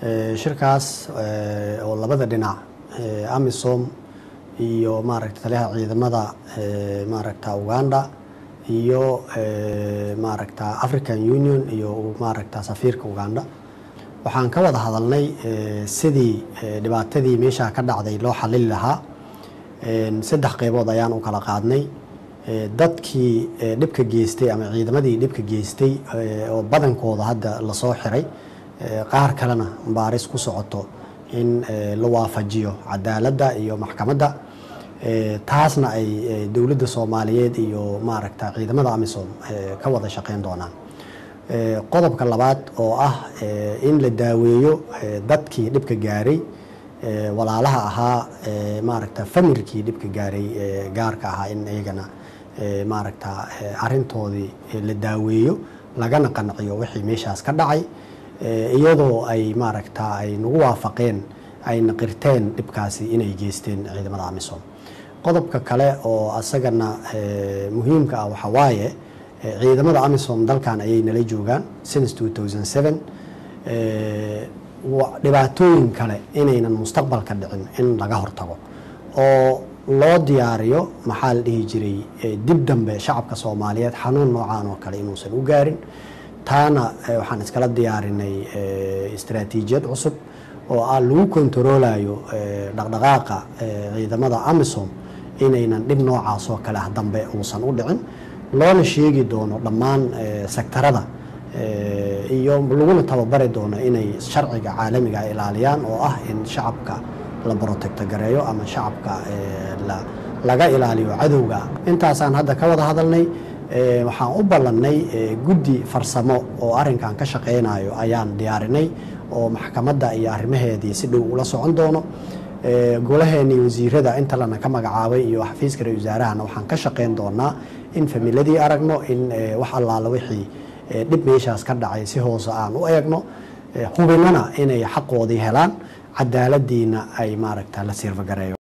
shirkaas oo labada dhinac amisom iyo maaragta taliyaha ciidamada maaragta uganda iyo maaragta african union iyo maaragta safiirka uganda waxaan ka wada hadalnay sidii dhibaatadii meeshaa ka dhacday loo xalili lahaa saddex qeybood ayaan u kala qaadnay dadkii dhibka geystay ama ciidamadii dhibka geystay oo badankooda hadda lasoo xiray qaar kalena baaris ku socoto in la waafajiyo cadaaladda iyo maxkamadda taasna ay dowladda soomaaliyeed iyo maaragta ciidamada amisom ka wada shaqeyn doonaan qodobka labaad oo ah in la daaweeyo dadkii dhibka gaaray walaalaha ahaa maaragta familkii dhibka gaaray gaarka ahaa in iyagana maaragta arintoodii la daaweeyo lagana qanciyo wixii meeshaas ka dhacay iyadoo ay maaragta ay nagu waafaqeen ayna qirteen dhibkaasi inay geysteen ciidamada amisom qodobka kale oo asagana muhiimka ah waxaa waaye ciidamada amisom dalkan ayay nala joogaan since two thousand seven dhibaatooyin kale inaynan mustaqbalka dhicin in laga hortago oo loo diyaariyo maxaa la dhihi jiray dib dambe shacabka soomaaliyeed xanuun noocaan oo kale inuusan u gaarin taana waxaan iskala diyaarinay istaraatiijiyad cusub oo ah lagu kontaroolayo dhaqdhaqaaqa ciidamada amisom inaynan dhib noocaas oo kale ah dambe uusan u dhicin loona sheegi doono dhammaan sektarada iyo laguna tababari doono inay sharciga caalamiga ilaaliyaan oo ah in shacabka la brotecto gareeyo ama shacabka laga ilaaliyo cadowga intaasaan hadda ka wada hadalnay waxaan u ballannay guddi farsamo oo arrinkan ka shaqeynayo ayaan diyaarinay oo maxkamadda iyo arrimaheedii si dhow ula socon doono golaheenii wasiirada inta lana ka magacaabay iyo xafiiska ra-isul wasaarahana waxaan ka shaqeyn doonaa in familadii aragno in wax allaala wixii dhib meeshaas ka dhacay si hoose aan u eegno hubinana inay xaqoodii helaan cadaaladiina ay maaragta la sirfagareeyo